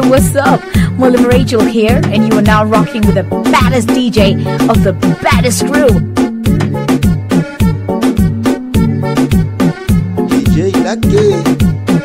what's up? William Rachel here, and you are now rocking with the baddest DJ of the baddest crew. DJ Lucky.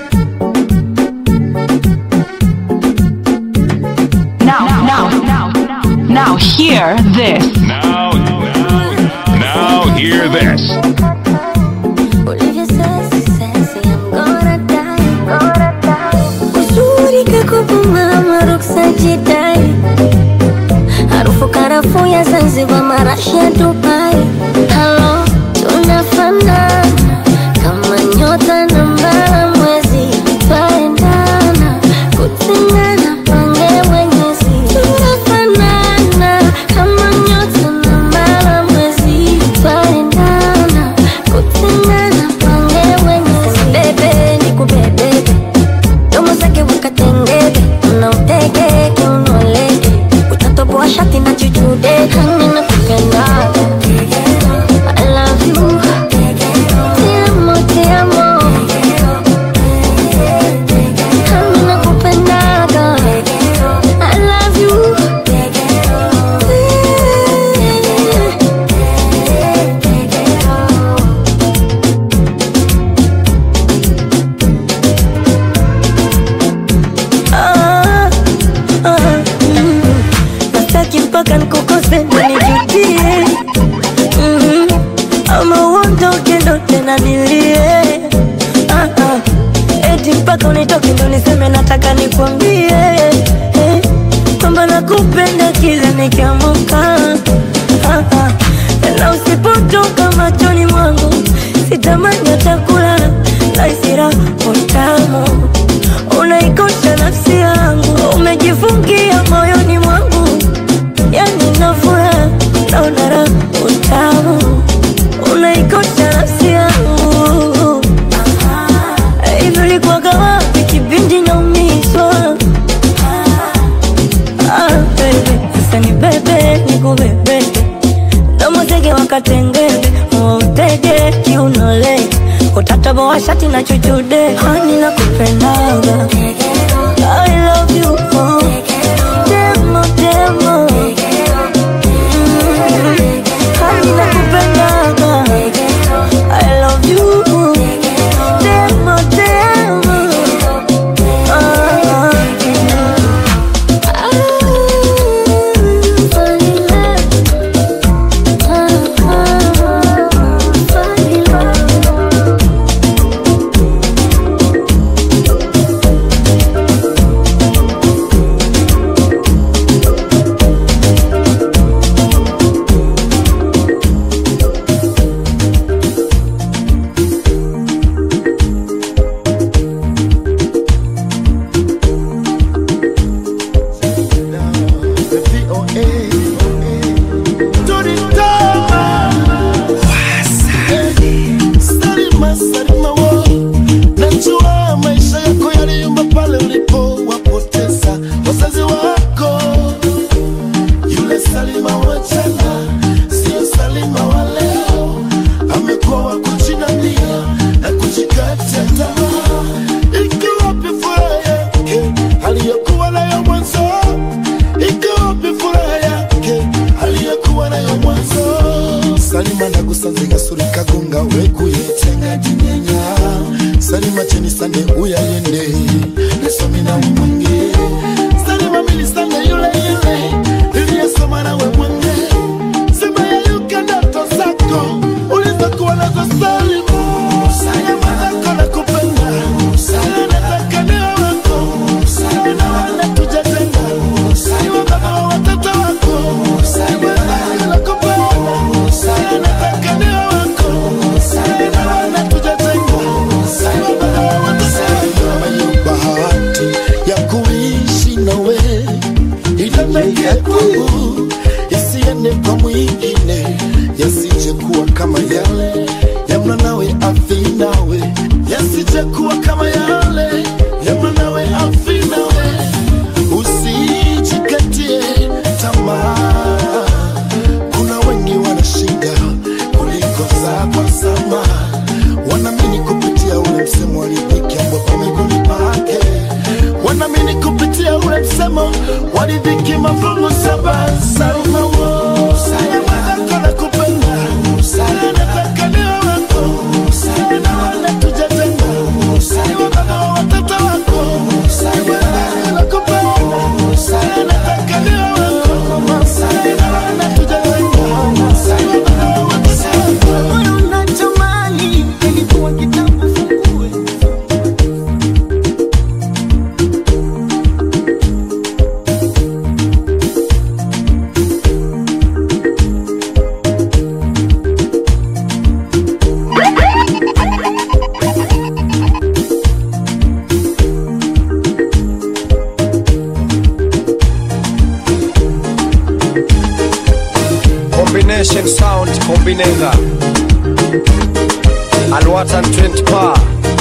Now, now, now, now, hear this. Now, now, now hear this. Olivia sassy, sassy, I'm gonna die, gonna die. Uzuri kakupumama ruksa jidai, harufu karafuu ya Zanzibar, marashi ya Dubai. Halo, tunafanana kama nyota na mbala mwezi, twaendana kutengana pange mwenyezi. Tunafanana kama nyota na mbala mwezi, twaendana kutengana pange mwenyezi. Bebe nikubebe, domo zake wakatengebe, unautege kiunolege, utatoboa shati na chuchude, hani nakupendaga I love you. Te amo, te amo. Hani nakupendaga. I love you. Ah, ah, mm. Nastaki mpaka nikukose ndo nijudie Mhm. ama uondoke ndo tena nilie Ah, ah. eti mpaka unitoke ndo niseme nataka nikwambie eh, kwamba nakupenda kila nikiamuka Ah, ah. na usipotoka machoni mwangu sitamani hata kulala naisira utamu unaikosha nafsi yangu umejifungia moyoni mwangu yani nafura naona raha utamu unaikosha nafsi yangu hivi ulikuwaga wapi kipindi naumizwa Ah, baby, sasa ni bebe nikubebe domozege wakatengebe utege kiunole utataboa shati na chuchude hani na kupendaga I love you oh. demo demo Mm. hani na kupendaga I love you demo demo ah, Salima, Salima wo. Najua maisha yako yaliyumba pale ulipowapoteza wazazi wako. Yule Salima wa jana sio Salima wa leo, amekuwa wa kujinania na kujikatia tamaa. Iko wapi furaha yake aliyokuwa nayo mwanzo? Iko wapi furaha yake aliyokuwa nayo mwanzo? Salima nagusanze gasuri kagunga wekuyetenga jinyenya Salima cheni sande uyayende nesomi na mwange Salima milisande yule yule iliyesoma nawe mwange Sema yayuka ndoto zako ulizokuwa nazo Salima Salima zako nakupenda Salima nataka niwe wako Salima wala tujatenga Salima baba wa watoto wako Salima nakupenda Salima nataka niwe wako Salima wala tujatenga Salima baba wa watoto wako bahati ya kuishi nawe ilemeke kwangu isiende kwa mwingine yasije kuwa kama yale yamna nawe afi nawe yasije kuwa kama yale yamna nawe afi nawe usijikatie tamaa kuna wengi wana shida kuliko zako sama wanamini kupitia ule msemo alidhiki ambao pameguni pake wanamini kupitia ule waridhiki mafungu saba Salma wo Salma kona kupenda Salma nataka niwe wako Salma naona tujatenga Salma baba wa watoto wako Salma nakupenda Salma nataka niwe wako Salma naona tujatenga Salma baba wa watoto wako Moyo unatamani ilikuwa kitambo fungue combination sound combinenga alwatan 20 pa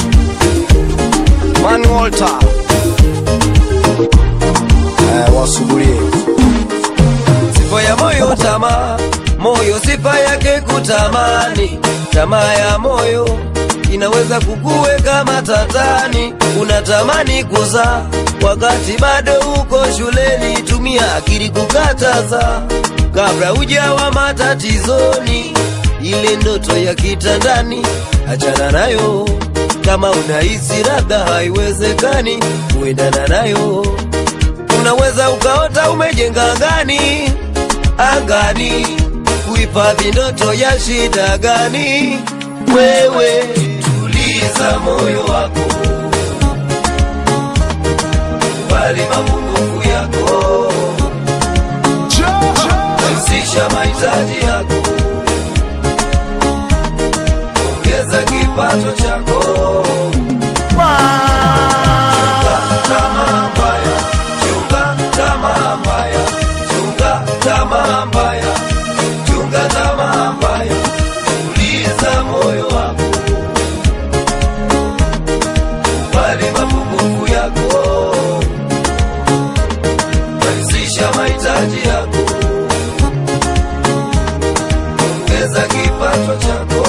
man walter eh, wasugulie sifa ya moyo tamaa moyo sifa yake kutamani tamaa ya moyo inaweza kukuweka matatani unatamani kuzaa wakati bado uko shuleni tumia akili kukataza kabla ujawa matatizoni ile ndoto ya kitandani achana nayo kama unahisi labda haiwezekani kuendana nayo unaweza ukaota umejenga angani angani kuhifadhi ndoto ya shida gani wewe tuliza moyo wako kubali mapungufu yako rahisisha mahitaji yako ongeza kipato chako Chunga tamaa mbaya, chunga tamaa mbaya, chunga tamaa mbaya, chunga tamaa mbaya, tuliza moyo wako, kubali mapungufu yako, rahisisha mahitaji yako, ongeza kipato chako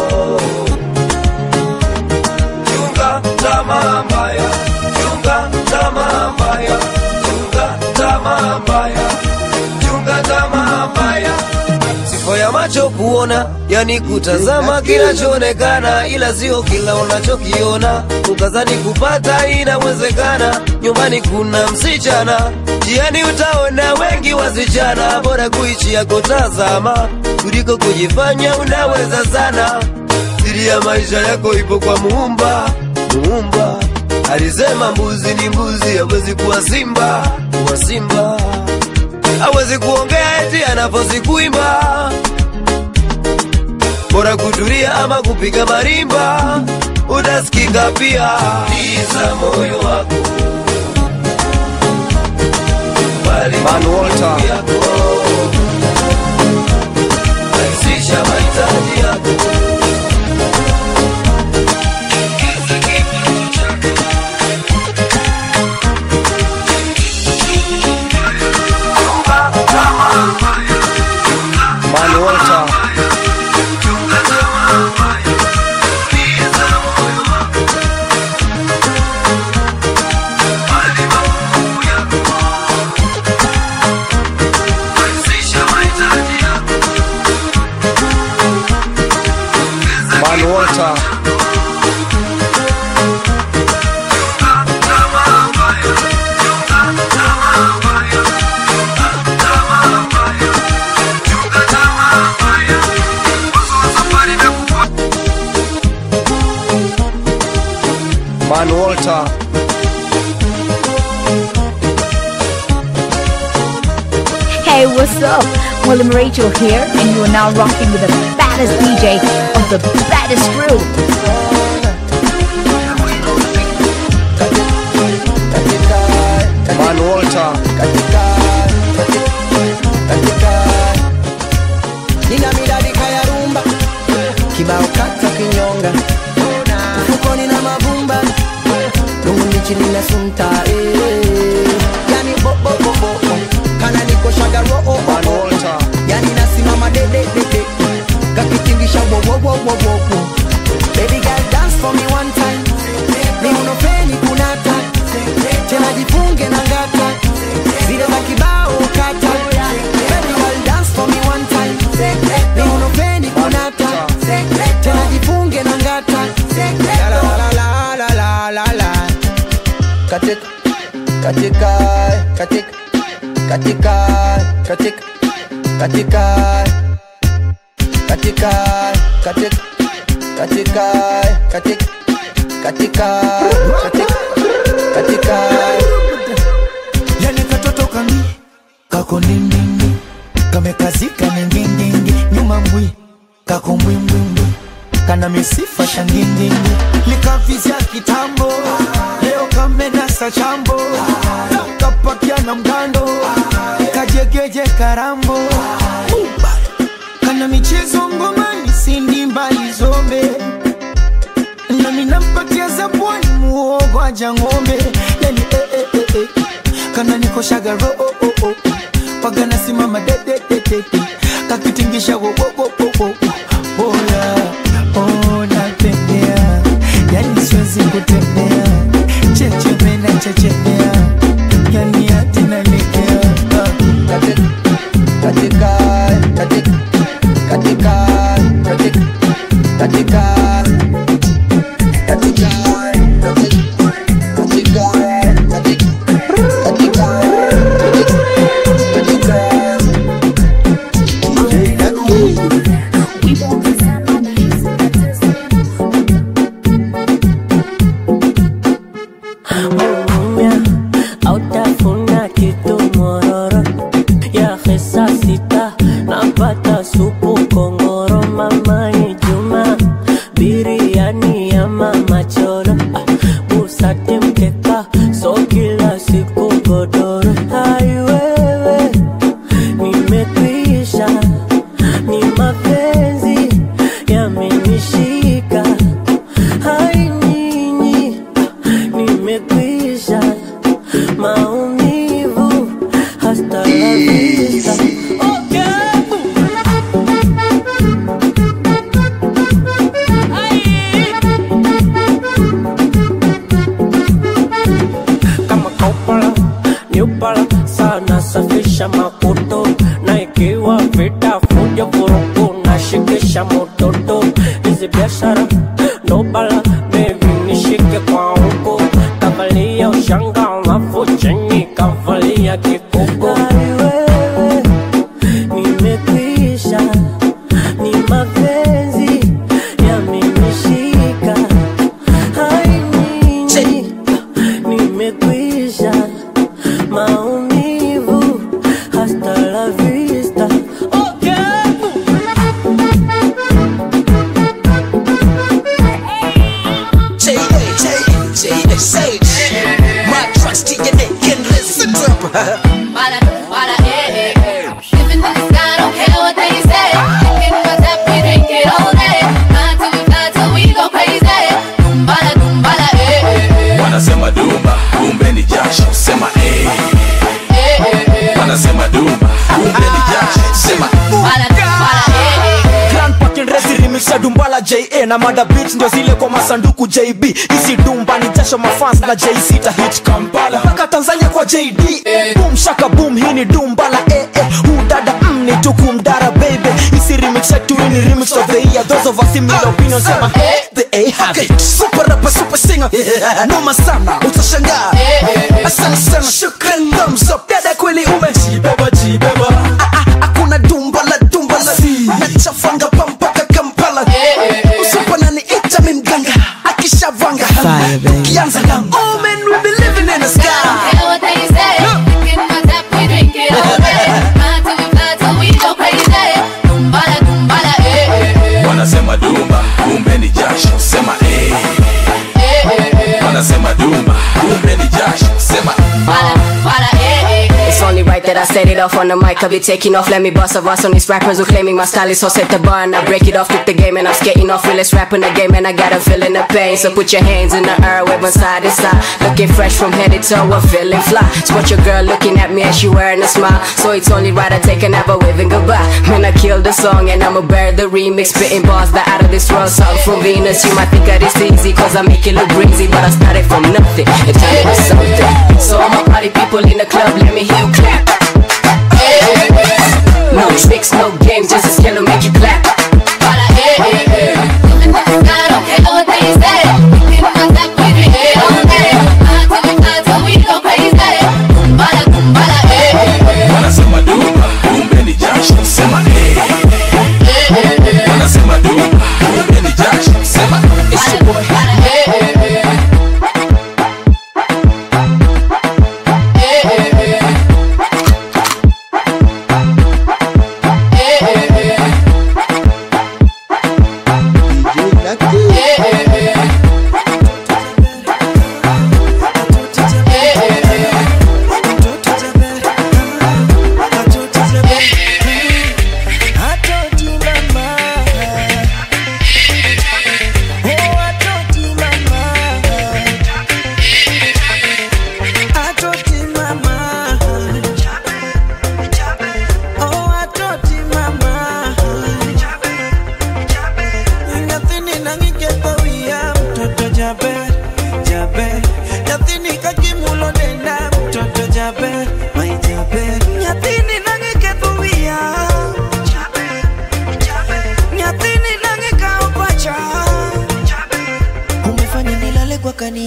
chunga tamaa mbaya, chunga tamaa mbaya, chunga tamaa mbaya, chunga tamaa mbaya. Sifa ya macho kuona, yani kutazama kinachoonekana, ila sio kila unachokiona. Ukazani kupata inawezekana, nyumbani kuna msichana, jiani utaona wengi wasichana, bora kuishi yako tazama, kuliko kujifanya unaweza sana siri ya maisha yako ipo kwa muumba muumba alisema mbuzi ni mbuzi hawezi kuwa simba kuwa simba hawezi kuongea eti anafosi kuimba bora kutulia ama kupiga marimba utasikika pia liza moyo wako bali manuota yako rahisisha mahitaji yako Man Walter. Man Walter. Man Walter. Hey, what's up? William Rachel here, and you are now rocking with the baddest DJ of the baddest crew. Man Walter. nina midadika ya rumba kibao kata kinyonga mfukoni na mavumba lungundichi nina sunta eh. yani bobobobo kana nikoshaga roo Man Walter. yani nasimama dededede kakitingisha wowowowowowo baby girl dance for me one time miunopeni kunata tena jifunge na ngata zile za kibao katika katika katika katika katika katika katika katika katika katika katika katika yani katoto kami kako ndindindi kamekazika ningindindi nyuma mbwi kako mbwimbwimbwi kana misifa shangindindi likavizya kitambo leo kamenasa chambo kapakia na mgando kajegeje karambo kana michezo ngomani sindi mbali zombe nami nampatia zabwani muogo aja ng'ombe yani eh, eh, eh, eh. kana nikoshaga ro oh, oh, oh. paga nasimama dedededede kakitingisha wo, wo, wo, wo, wo. Boya, oh, natembea yani siwezi kutembea checheme na chechemea yani hati nalegea katika katika katika katika katika katika katika katika katika Mumia, autafuna kitu mororo ya hesa sita napata supu kongoro mama ni juma biriani ya mama choro Ah, busate mkeka so kila siku godoro hai wewe nimekwisha ni mapenzi yamenishika hai nyinyi nimekwisha maumivu hasta la vista kama kaupala niupala sana safisha makuto na ikiwa vita fuja vurugu na shikisha mototo hizi biashara ndobala bebi nishike kwa huko kavalia ushanga alafu chini kavalia kikuko wewe nimekwisha ni mapenzi yamenishika hai nyinyi nimekwisha maumivu hasta la vista Para, para, eh, eh. Living in the sky, don't care what they say. Drinking what's up, we drink it all day. Fly till we fly till we go crazy. Dumbala, dumbala, eh, eh, eh. wanasema dumba kumbe ni jasho sema eh. Eh, eh, eh. wanasema dumba kumbe ni jasho sema Dumbala, dumbala, eh, eh, eh. Grand Parking Resi remix ya Dumbala JA na Mada Beats ndio zile kwa masanduku JB. Isi Dumba ni jasho mafans na JC ta hit Kampala mpaka Tanzania kwa JD. Boom shaka boom, hii ni Dumbala eh eh. Udada mm, ni tuku mdara baby. Isi remix yetu hii ni remix of the year. Those of us similar opinions sema the A have it. Super rapper, super singer. Noma sana, utashangaa. Asante sana, shukran, thumbs up. Dada kweli umejibeba jibeba. Ah, ah, Hakuna Dumbala Dumbala. Nachafanga pampaka Kampala. Usipona ni ita mi mganga. Akishavanga. Kianza langu. Oh man, we be living in the sky. Care what they say. Drinking what's up, we drink it all day. Fly till we fly till we go crazy. Dumbala, dumbala, eh, eh, eh. wanasema dumba kumbe ni jasho sema eh. Eh, eh, eh. wanasema dumba kumbe ni jasho sema Para, para, eh, eh, eh. It's only right that I set it off on the mic. I be taking off, let me bust a verse on these rappers who claiming my style is so set the bar and I break it off, took the game and I'm skating off, realest rap in the game and I got a feeling the pain. So put your hands in the air, wave one side to side, looking fresh from head to toe, I'm feeling fly. Spot your girl looking at me and she wearing a smile, so it's only right I take another waving goodbye. Man, I killed the song and I'ma bear the remix, spitting bars that out of this world. Song from Venus, you might think that it's easy cause I make it look breezy, but I started from nothing and turned it into something. So all my party people in the club, let me hear you clap. No tricks, no games, just a skill to make you clap. Para, eh, eh, eh. Living in the sky, don't care what they say. Drinking what's up, we drink it all day. Fly till we fly till we go crazy.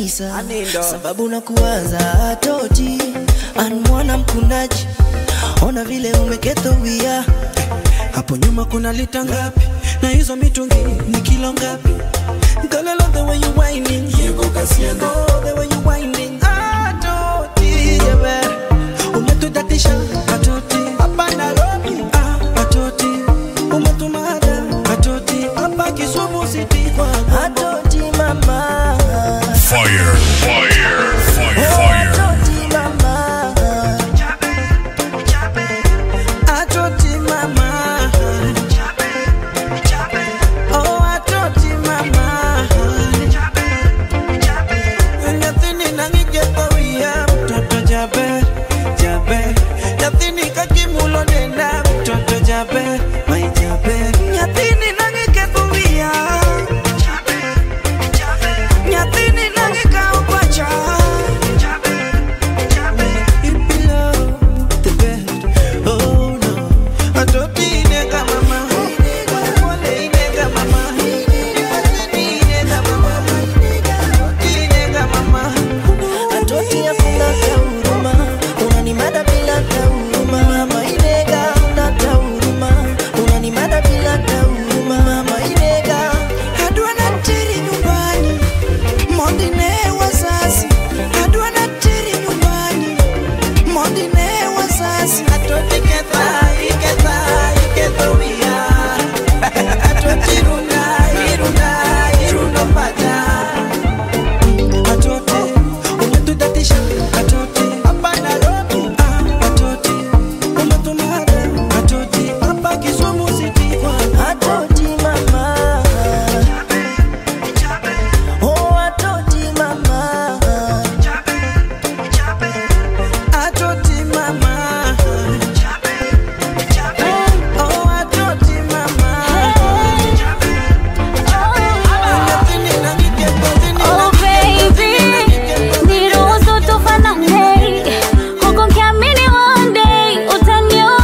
kabisa sababu na kuwaza toti anmwana mkunaji ona vile umeketowia hapo nyuma kuna lita ngapi na hizo mitungi ni kilo ngapi Girl, I love the way you whining. Oh, the way you whining. Ah, toti, yeah, umetutatisha atoti hapa Nairobi. Ah, atoti umetumada atoti hapa Kisumu city kwa atoti mama Fire, fire, fire, fire. atoti mama atoti mama oh atoti mama nyathini nangigethowia mtoto jaber jaber nyathini kakimulo denda mtoto jaber mai jaber nyathini nangikethowia nyathini nangikao pacha Ipilo, the bed. Oh no, atoti inega mama. Wale inega mama. Atoti inega mama. Atoti inega mama. Atoti hakuna huruma, unanimada bila huruma. Mama inega huna huruma, unanimada bila huruma. Mama inega adua na tiri nyumbani, mondine wazazi adua na tiri nyumbani mondine wazazi atoti ketha iketha ikethowia atoti runa iruna iruno paja atote umetutatisha atote hapa Nairobi ah, atote umetumada atote hapa Kisumu city atoti mama oh atoti mama atoti mama oh atoti mama Oh baby, niruhusu tufanane, huku nikiamini one day utanioa.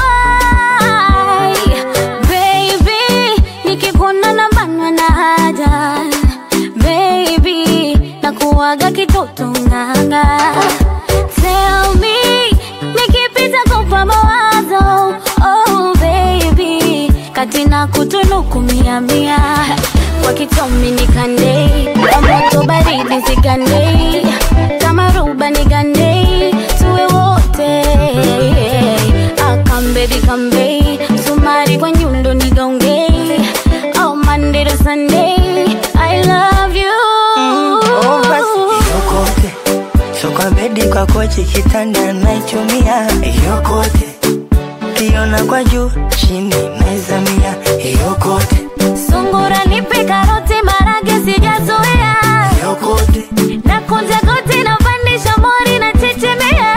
Baby, nikikuona nabanwa na haja. Baby, nakuwaga kitoto nganga. Tell me, nikipita kupa mawazo. Oh baby, kati na kutunuku mia mia wakitomi nikandei kwa moto baridi zigandei kama ruba nigandei tuwe wote akambebi kambei sumari kwa nyundo nigaongei oh Monday to Sunday I love you Oh, basi yokote so kwa bedi kwa kochi kitanda naichumia yokote kiona kwa juu chini naizamia yokote sungura nipe karoti marage sijazoea yokote na kunja goti na pandisha mori na chechemea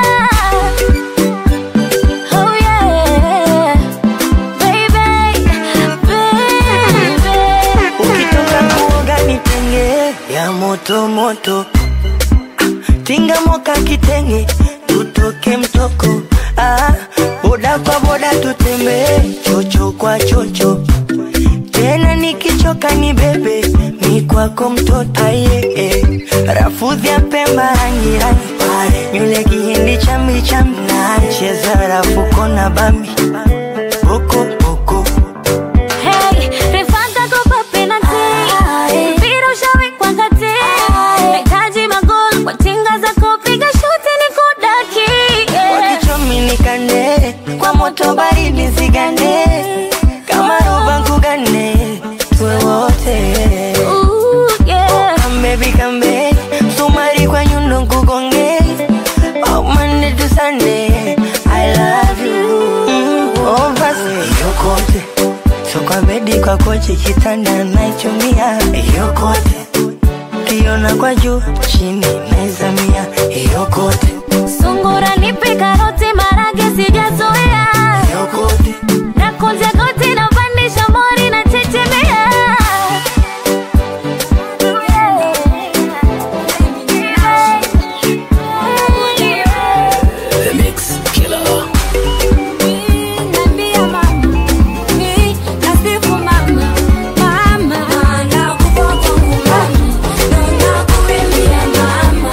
oh yeah baby baby ukitoka kuoga nitenge ya moto moto tinga moka kitenge tutoke mtoko ah, boda kwa boda tutembee chocho kwa chocho tena nikichoka ni bebe mi kwako mtoto aye eh. rafudhi ya pemba rangi rangi nywele kihindi chambi chambi cheza rafuko na bambi boko boko Hey, refanta kopa penalty. Mpira ushawekwa kati. Nahitaji magoli kwa tinga za kupiga shuti nikudaki. Yeah. wakichomi nikande kwa moto baridi zigande kama roba nkugane tuwe wote Ooh, yeah. kambebi kambe sumari kwa nyundo nkugonge oh, Monday to Sunday I love you mm, oh, basi yokote so kwa bedi kwa kochi kitanda naichumia yokote kiona kwa juu chini naizamia yokote Sungura nipe karoti marage sijazoea. yokote Na kunja goti na pandisha mori na chechemea. The Mix Killer. Nambia mama, ni nasifu mama, mama, nakupa kwangu mama, na nakuimbia mama.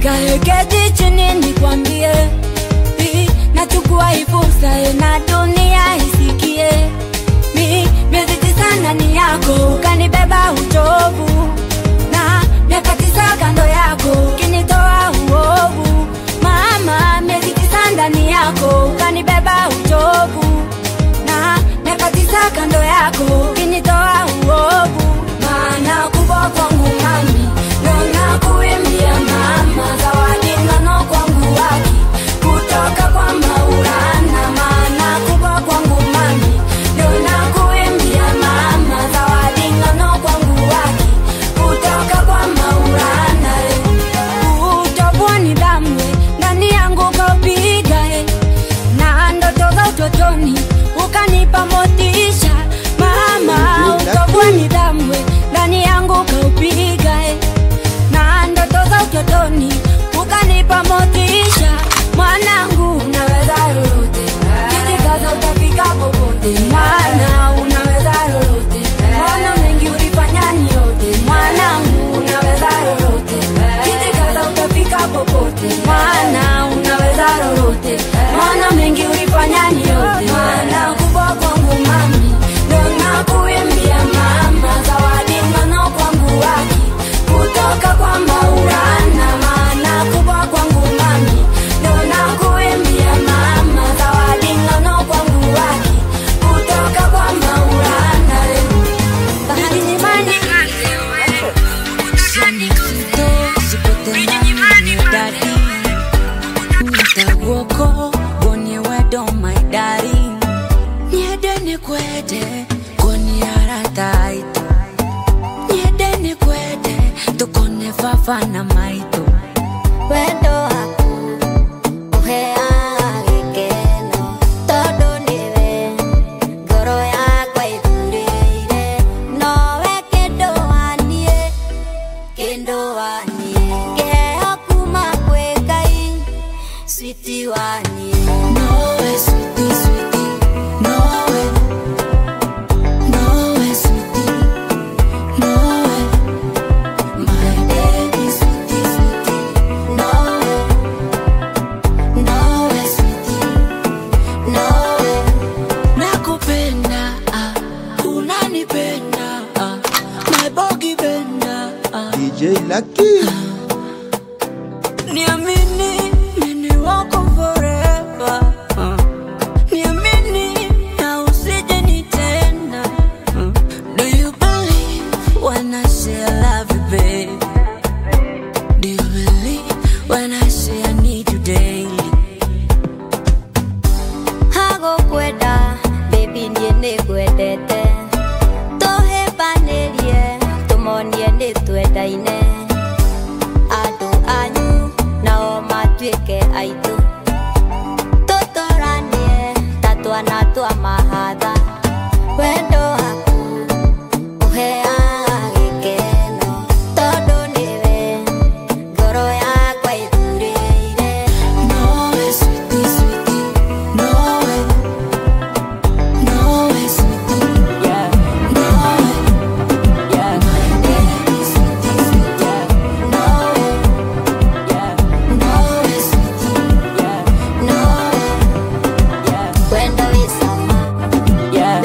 kaheketi chini nikwambie mi nachukua hii fursa eh, na dunia isikie mi miezi tisa ndani yako ukanibeba uchovu na miaka tisa kando yako ukinitoa uovu mama miezi tisa ndani yako ukanibeba uchovu na miaka tisa kando yako ukinitoa uovu maana kubwa kwangu mami nona kuimbia mama zawadi nono kwangu waki kutoka kwa maulana maana kubwa kwangu mami nona kuimbia mama zawadi nono kwangu waki kutoka kwa maulana utobwa ni damu ndani yangu kaupiga eh na ndoto za utotoni ukanipa motisha mama utobwa ni damu ndani yangu kaupiga eh na ndoto za utotoni ukanipa motisha mwanangu unaweza lolote kijikaza utafika popote maana unaweza lolote maana mengi ulifanya ni yote mwanangu unaweza lolote kijikaza utafika popote maana unaweza lolote maana mengi ulifanya ni yote maana kubwa kwangu mami ndo nakuimbia mama zawadi nono kwangu waki kutoka kwa maulana maana kubwa kwangu mami ndo nakuimbia mama zawadi nono kwangu waki kutoka kwa maulana Nitawoko bonye wedo my darling Niede ni kwede koni arataito Niede ni kwede tukone fafa na maito wendo waku uheaga gĩkeno tondũ nĩwe ngoro yakwa ĩthurĩire nowe kĩndũ waniĩ kĩndũ waniĩ kĩheo kuma kwĩ ngai switi waniĩ Nowe switi switi Nowe Nowe switi Nowe My baby switi switi Nowe Nowe switi Nowe Nakupenda ah, unanipenda ah, My bogi benda ah. DJ Lucky. Niamini, mimi wako forever. Uh. Niamini na usije nitenda. Uh. Do you believe when I say I love you, babe? Do you believe when I say I need you daily? hagũkwenda baby niĩ nĩngwendete tũhĩmbanĩrie tũmonie nĩ twendaine andũ anyu nao matuĩke aitũ tũtũranie ta twana twa mahatha wendo waku ũheaga gĩkeno tondũ nĩwe ngoro yakwa ĩthurĩire Nowe sweetie, sweetie, nowe, nowe sweetie, yeah, nowe, yeah, my baby sweetie, sweetie, yeah, nowe, yeah, nowe sweetie, yeah, nowe, yeah, wendo wĩ sama yeah,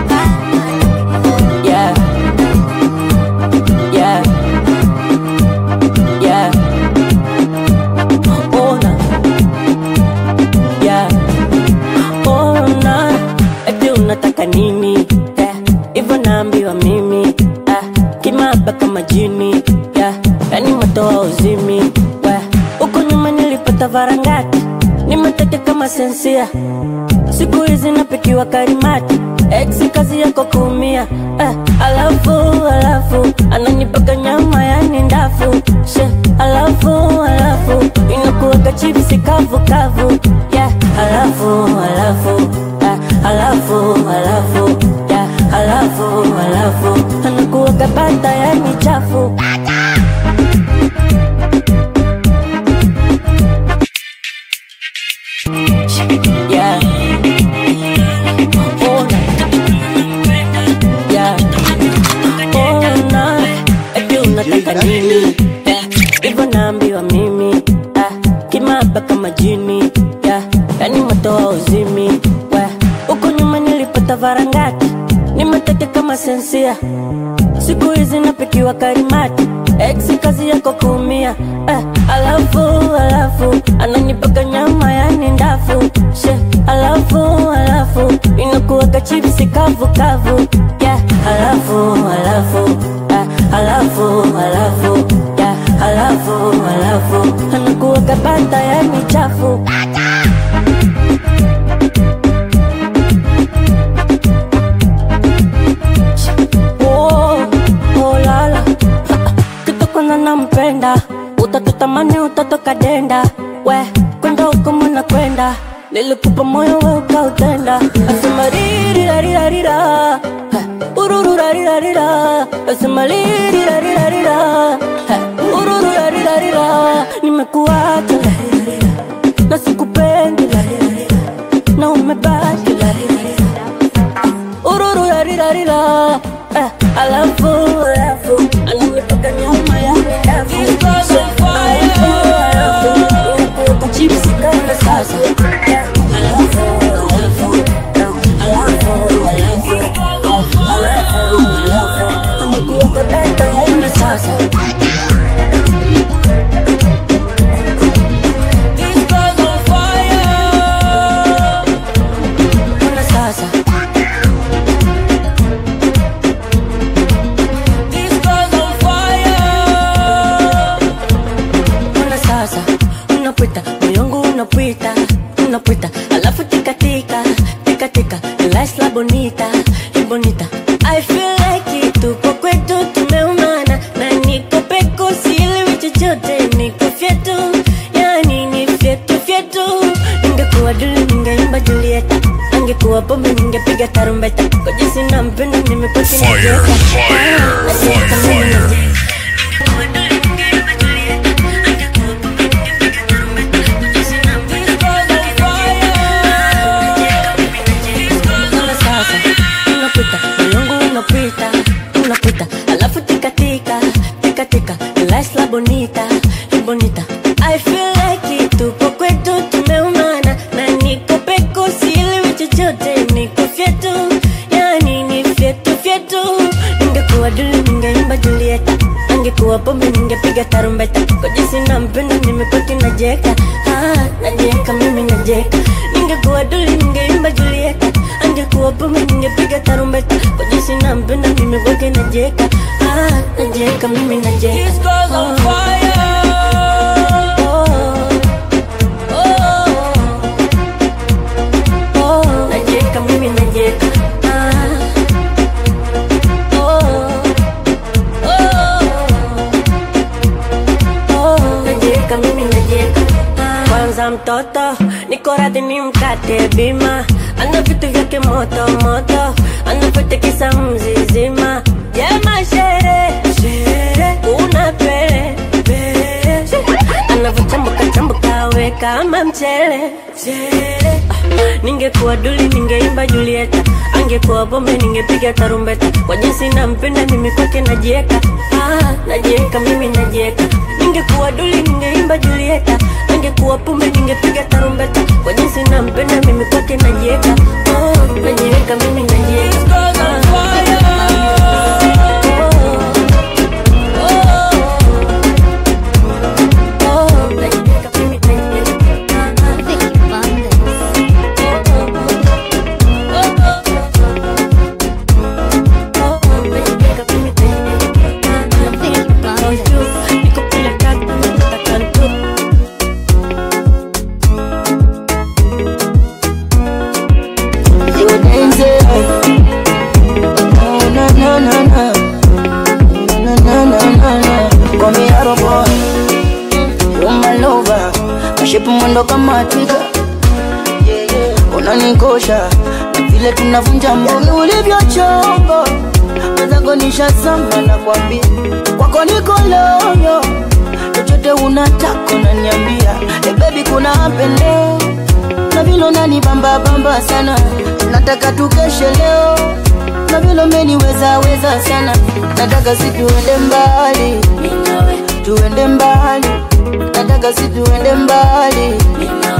yeah, yeah, yeah, ona, yeah, ona, eti unataka nini? Yeah, hivyo naambiwa mimi, yeah, kimaba kama jini, yeah, yani matoa uzimi, yeah, huko nyuma nilipata varangati, nimeteke kama sensia siku hizi napikiwa karimati ex kazi yako kuumia eh, alafu alafu ananipaka nyama yani ndafu she alafu alafu inakuweka chipsi kavu kavu yeah, alafu alafu eh, alafu alafu yeah, alafu alafu anakuweka bata yani chafu yeah. Ona. Yeah. Ona. Eti unataka nini? Yeah. Hivyo naambiwa mimi majini yeah. yani moto wa uzimi we huku nyuma nilipata varangati nimeteke kama sensia siku hizi napikiwa karimati ex kazi yako kuumia eh, alafu alafu ananipaka nyama yani ndafu she alafu alafu inakuwaka chipsi kavu kavu yeah, alafu alafu eh, alafu alafu yeah, alafu alafu anakuwaka bata yani chafu Oh, oh, lala kitu kwanza nampenda utatutamani utatoka denda we kwenda huko mwana kwenda nilikupa moyo we ukautenda asema ririrarirarira urururarirarira asema ririrarirarira urururarirarira nimekuacha larirarira na sikupendi larirarira na umebaki larirarira urururarirarira eh, alafu alafu ananipaka nyama ya dafu Alafu, alafu, inakuweka chipsi kama sasa Eh, alafu alafu alafu alafu alafu alafu anakuweka data yaina sasa Ona sasa Ona sasa unapita moyongu unapita unapita alafu tikatika tikatika life la bonita y bonita I feel like it tupo kwetu tumeumana na niko peko sielewi chochote niko fyetu yani ni fyetu fyetu ningekuwa duli ningeimba Julieta angekuwa pombe ningepiga tarumbeta kwa jinsi nampenda nimepata Fire, fire, fire, fire. Ona sasa unapita moyongu unapita unapita alafu tikatika tikatika life la bonita y bonita I feel like it tupo kwetu tumeumana na niko peko sielewi chochote niko fyetu yani ni fyetu fyetu ningekuwa duli ningeimba Julieta angekuwa pombe ningepiga tarumbeta kwa jinsi nampenda nimepaki najeka ah, najeka mimi najeka ningekuwa duli ningeimba Julieta angekuwa pombe ningepiga tarumbeta kwa jinsi nampenda mimi kwake najeka ah, najeka mimi najeka oh. Oh, oh, najeka mimi najeka ah. Oh, oh, najeka mimi najeka kwanza mtoto niko radhi ni mkate bima ana vitu vyake moto moto anapotekisa mzizima jema shere shere una pele pele anavochambuka chambuka we kama mchele mchele Ah, ningekuwa duli ningeimba Julieta angekuwa pombe ningepiga tarumbeta kwa jinsi nampenda mimi kwake najieka ah, najieka mimi najieka ningekuwa duli ningeimba Julieta angekuwa pombe ningepiga tarumbeta kwa jinsi nampenda mimi kwake najieka oh, najieka mimi najieka Oh, najieka mimi Shape mwendo kama twiga unanikosha na vile tunavunja mboni ulivyochongo mwenzangu nishazama na kwambia kwako niko loyo chochote unataka unaniambia hey baby kuna pende na vile unanibamba bamba sana nataka tukeshe leo na vile umeniweza weza sana nataka si tuende mbali tuende mbali nataka si tuende mbali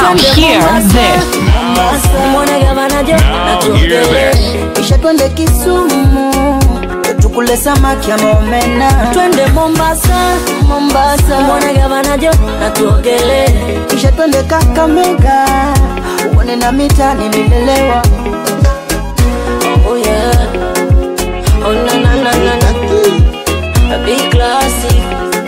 Now hear this. Mwone gavana Jo na hear tuongele. Kisha twende Kisumu tukule samaki ama omena. Twende Mombasa, Mombasa. Mwone gavana Jo na tuongele. Kisha twende Kakamega uone na mita nililelewa. Oh yeah. Oh na na na na na. A big classic.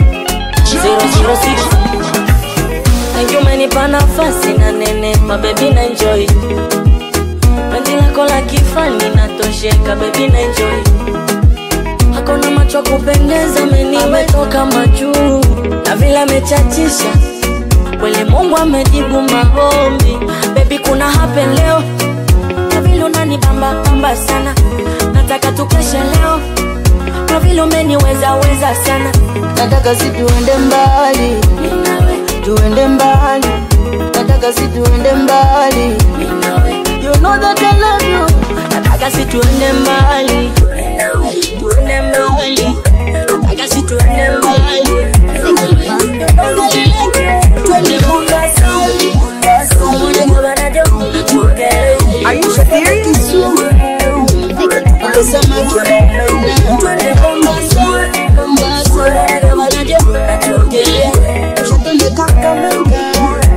006 Thank you umenipa nafasi na nene mabebi na enjoy Pendi lako la kifani natosheka bebi na enjoy Hakuna macho ya kupendeza meni ametoka majuu Na vile amechachisha Kweli Mungu amejibu maombi Baby kuna happen leo Na vile unanibamba bamba sana Nataka tukeshe leo Kwa vile umeniweza weza sana Nataka si tuende mbali Tuende mbali Nataka si tuende mbali You know that I love you Nataka si tuende mbali Tuende mbali Nataka si tuende mbali Twende Mombasa Are you serious? Twende Mombasa Twende Kakamega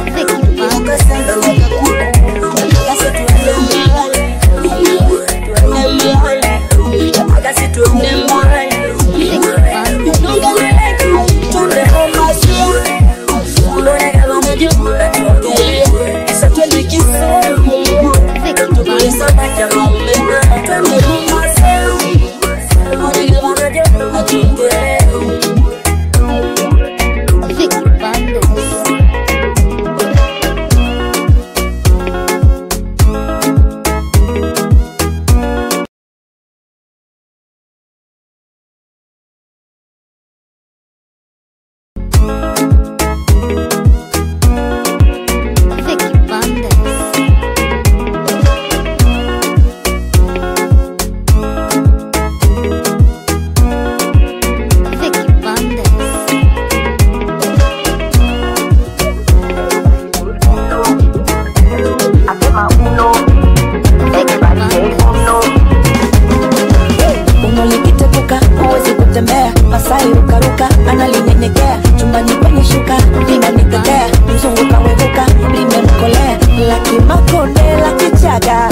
unolikitepuka huwezi kutembea masai rukaruka analinyenyekea chumbani kwenye shuka linanitetea mzungu kawevuka limemkolea lakimakonde la kichaga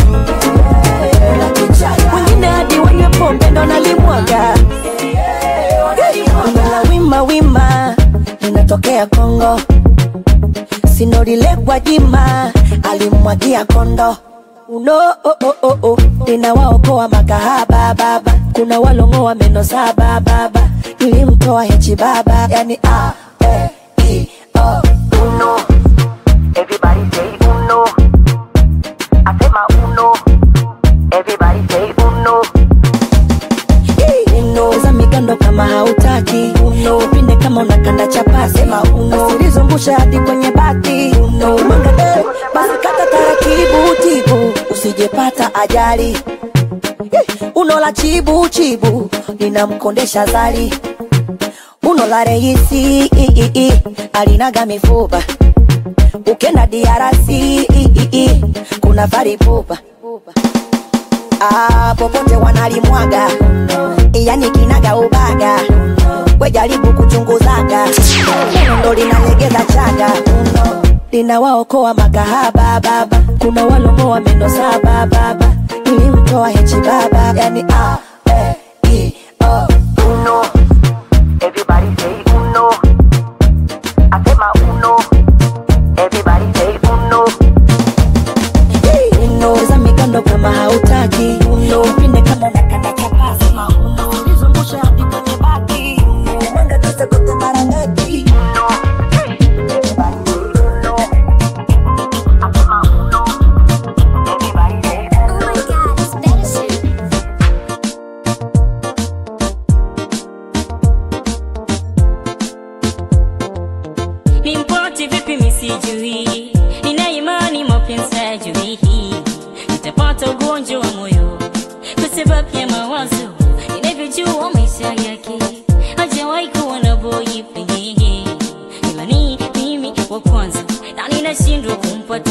wengine hadi wanywe pombe ndo nalimwaga la wima wima linatokea kongo sinorilekwa jima alimwagia kondo uno oh, oh, oh, oh. ninawaokoa makahaba baba kuna walongoa meno saba baba nilimtoa hechi baba yani a e i o uno everybody say uno asema uno everybody say uno uno za migando kama hautaki uno upinde kama unakanda chapasi sema uno usilizungushe hadi kwenye bati uno mangade basi kata taratibu tibu usijepata ajali Eh, uno la chibu chibu linamkondesha zali uno la reisi i, i, i, alinaga mifupa ukenda diarasi i, i, i, kuna faripupa ah, popote wanalimwaga yani kinaga ubaga wejaribu kuchunguzaga Uno ndo linalegeza chaga uno linawaokoa makahaba baba kuna walongoa meno saba baba nilimtoa hechi baba yani a e i o uno everybody say uno asema uno everybody say uno uno za migando kama hautaki uno upinde kama unakanda chapa sema uno ulizungusha hadi kwenye baki uno manga tisa kote mara ngapi uno nimpoti vipi misijui nina imani mapenzi hajui nitapata ugonjwa wa moyo kwa sababu ya mawazo ninavyojua maisha yake hajawahi kuwa na boyfriend ila ni mimi wa kwanza na ninashindwa kumpa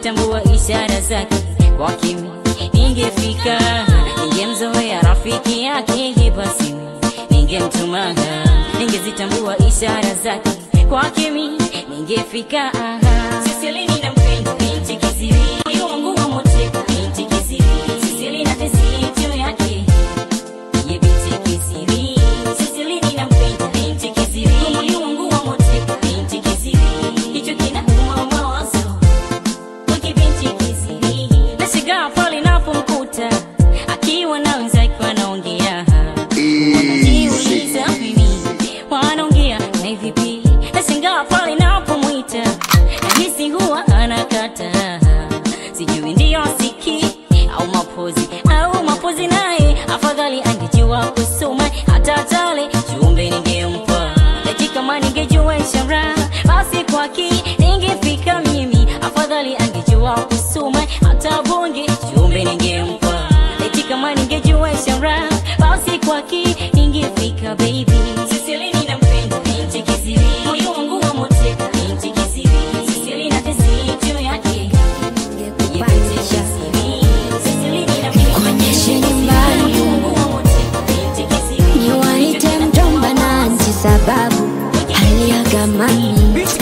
ningezitambua ishara zake kwa kimi ningefika ningemzoea rafiki yake basi ningemtuma ningezitambua ishara zake kwa kimi ningefika Sisili ninampenda binti kisiri moyo wangu wa moteka binti kisiri Sisili na tesi juu yake ye binti kisiri Sisili ninampenda binti kisiri moyo wangu wa moteka binti kisiri hicho kinauma mawazo wiki binti kisiri nashigaa pale napomkuta akiwa na wenzake wanaongea wanajiuliza mimi wanaongea na vipi nashangaa pale napomwita nahisi huwa anakata sijui ndiyo siki au mapozi au mapozi naye afadhali angejua kusoma hata tale chumbe ningempa eti kama ningejua ishara basi kwaki ningefika mimi afadhali angejua kusoma hata bonge chumbe ningempa eti kama ningejua ishara basi kwaki ningefika baby Sisili ninampenda binti kisiri moyo wangu wa moteka binti kisiri Sisili na tesi juu yake Ye binti kisiri Sisili ninampenda Nikuonyeshe nyumbani. moyo wangu wa moteka binti kisiri niwaite mjomba na anti sababu aliaga mami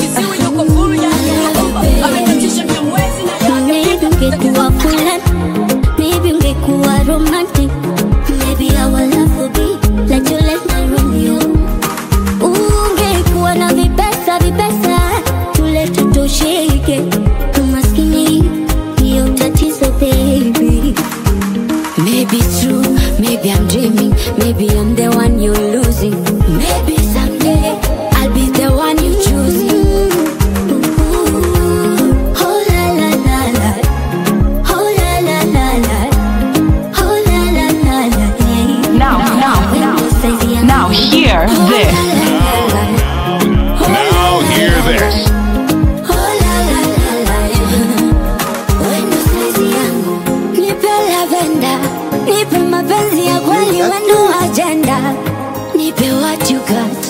Maybe ungekuwa fulani, maybe ungekuwa romantic, maybe our love would be like Juliet na Romeo. Ungekuwa na vipesa vipesa, tule tutosheke, umaskini ndio tatizo baby. Maybe true, maybe I'm dreaming, maybe I'm the one you're losing. Maybe someday I'll be the one you choosing. Oh la la la la, oh la la la la, oh la la la la. Now, now, now, hear this. Now hear this. Nipe lavenda, nipe mapenzi ya kweli, wendo agenda, nipe what you got.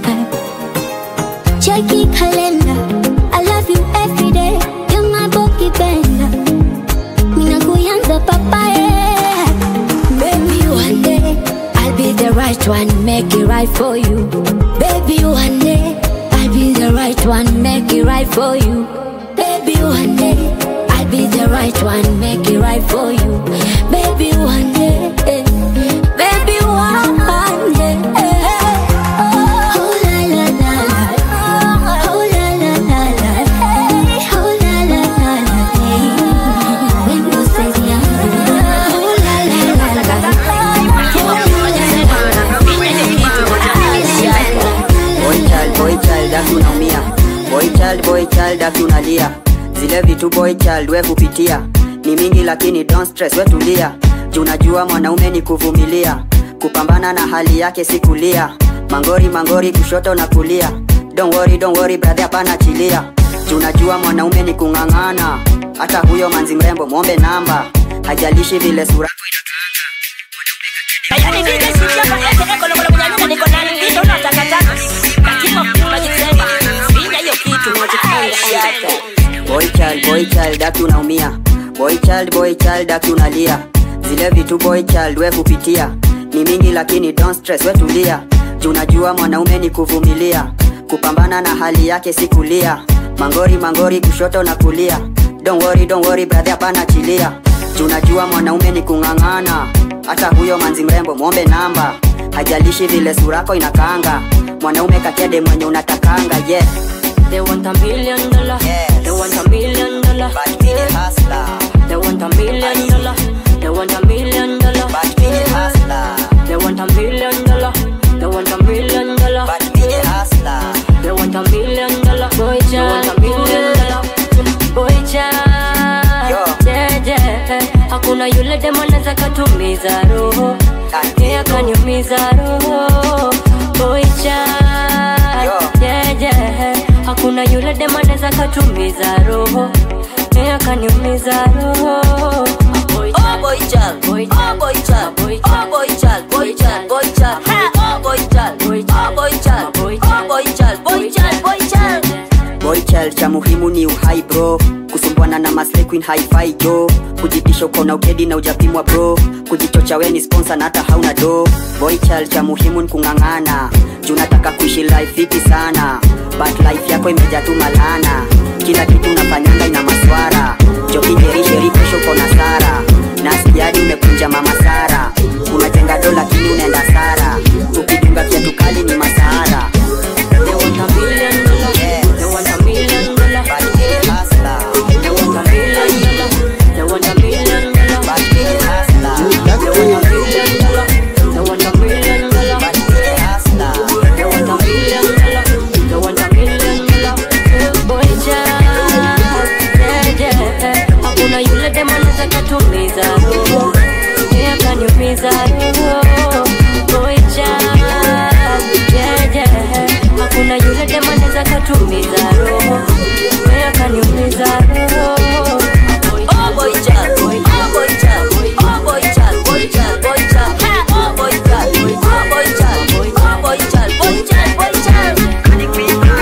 Cheki kalenda, I love you every day, you're my boki benda. Mina kuyanza papaye, baby one day I'll be the right one, make it right for you. Baby one day I'll be the right one, make it right for you. Baby one day I'll be the right one, make it right for you. Baby one day, baby one day. Oh la la la la, oh la la la la, oh la la la la. When you say yeah, oh la la la Boy child, boy child, aki unaumia boy child, boy child, aki unalia zile vitu boy child we kupitia ni mingi lakini don't stress we tulia juu najua mwanaume ni kuvumilia kupambana na hali yake si kulia mangori mangori kushoto na kulia don't worry, don't worry, brother hapana chilia juu najua mwanaume ni kung'ang'ana hata huyo manzi mrembo mwombe namba hajalishi vile sura boy child, boy child, aki unaumia boy child, boy child, aki unalia zile vitu boy child we kupitia ni mingi lakini don't stress we tulia juu najua mwanaume ni kuvumilia kupambana na hali yake si kulia mangori mangori kushoto na kulia don't worry, don't worry, brother hapana chilia juu najua mwanaume ni kung'ang'ana hata huyo manzi mrembo mwombe namba hajalishi vile surako inakanga mwanaume katede mwenye unatakanga yeah. They want a million dollar. They want a million dollar. But me the hustler. They want a million dollar. They want a million dollar. But me the hustler. They want a million dollar. They want a million dollar. But me the hustler. They want a million dollar. Boy, they want a million dollar. Boy, child. Yeah, yeah. Hakuna yule demo anaweza katumiza roho. Yeye akaniumiza roho. Boy, child. Yeah, yeah. Hakuna yule demo anaweza katumiza roho. Yeye akaniumiza roho. Boy, Oh boy child, Boy oh boy child, Boy oh boy child, boy child, boy child, oh boy child, Boy oh boy child, Boy oh boy child, boy child, boy child. child. Boy child, child cha muhimu ni uhai bro kusumbwana na maslay queen hi-fi jo kujitisha uko na ukedi na ujapimwa bro kujichocha we ni sponsor na hata hauna do boy child cha muhimu ni kung'ang'ana juu nataka kuishi life fiti sana but life yako imejaa tu malana kila kitu unafanyanga ina maswara jokinjerisheri kesho uko na sara nasikiadi umekunja mama sara unajenga do lakini unaenda sara ukidunga kiatu kali ni masahara They want a million dollar. They want a million dollar. They want a million dollar. They want a million dollar. They want a million dollar. They want a million dollar. They want a million dollar. They want a million dollar. Boy child, yeah, yeah. Hakuna yule dem anaweza katumiza roho. Yeye akaniumiza roho. Boy child, yeah, yeah. Hakuna yule dem anaweza katumiza roho. Yeye akaniumiza roho. Oh boy child, boy, oh boy child, boy, oh boy child, boy child, boy child, oh boy child, boy, oh boy child, boy, oh boy child, boy child, boy child.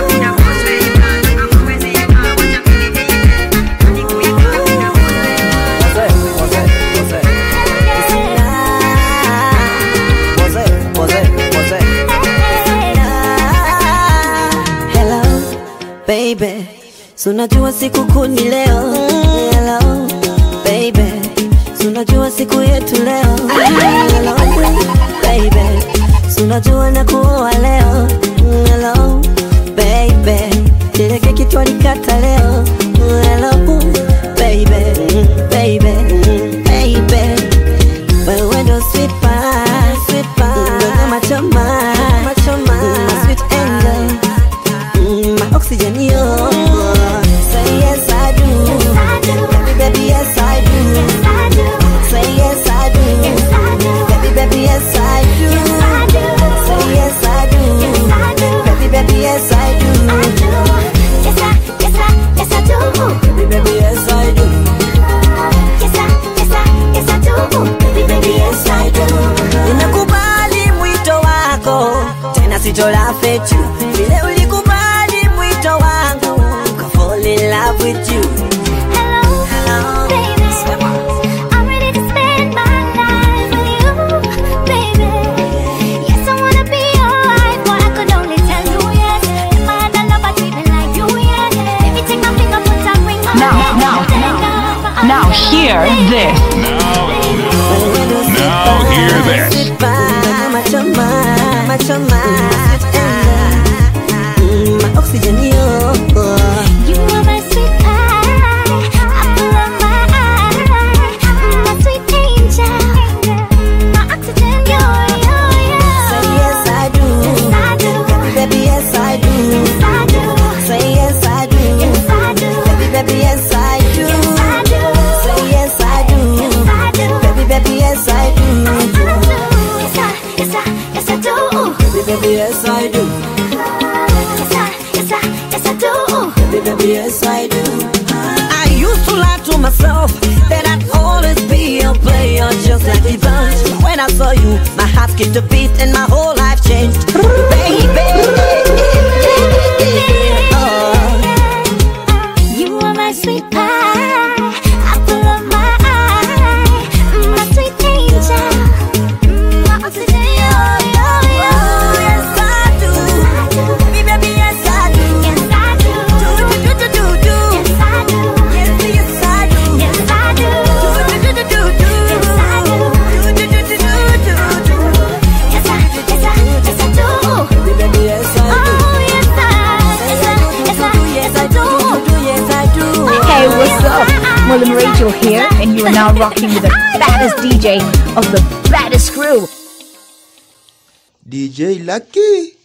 Hello, baby. So unajua siku kuu ni leo. Hello, baby. So unajua siku yetu leo. Hello, baby. So unajua na kuoa leo. Hello, baby. Ile keki twalikata leo. Hello, baby. Baby. Baby. Wewe ndo sweet pie, sweet pie. Ndo machoma, machoma. Sweet angel. Mm, my oxygen, yo. Say yes, I do. Baby, baby, yes, I do. Say yes, I do. Baby, baby, yes, I do. Say yes, I do. Baby, baby, yes, I do. Baby, baby, yes, I do. Baby, baby, yes, I do. Ninakubali mwito wako tena sitola fetu vile ulikubali mwito wangu ka fall in love with you Hello, Sema. Now, now, now, now hear this. Now hear this. Machoma, machoma. Mm, my oxygen, yo. You are my sweet pie, apple of my eye, my sweet angel, my oxygen, yo, yo, yo. Say yes, I do. Yes, I do. Baby, yes, I do. Yes, I do. Say yes, I do. Yes, I do. Baby, baby, yes, I do. Yes, I do. Say yes, I do. Yes, I do. Baby, baby, yes, I do. Yes, I, yes, I, yes, I do. Baby, baby, yes, I do. Yes, I, yes, I, yes, I do. Baby, baby, yes, I do. I used to lie to myself that I'd always be a player just like the bunch. When I saw you, my heart skipped a beat and my whole life changed. Baby, oh. You are my sweet pie, apple of my eye, my sweet angel, my oxygen, yo, yo, yo. Yes, I do. Baby, baby, yes, I do. Yes, I do. Do, do, do, do, do, do. Yes, I do. Yes, yes, I do. Yes, I do. Do, do, do, do, do, do. Yes, I do. Do, do, do, do, do, do. Yes, I, yes, I, yes, I do. Baby, baby, yes, I do. Oh, yes, I, yes, I, yes, I, yes, I do. Yes, I do. Hey, what's up? William Rachel here, and you are now rocking with the baddest DJ of the baddest crew. DJ Lucky.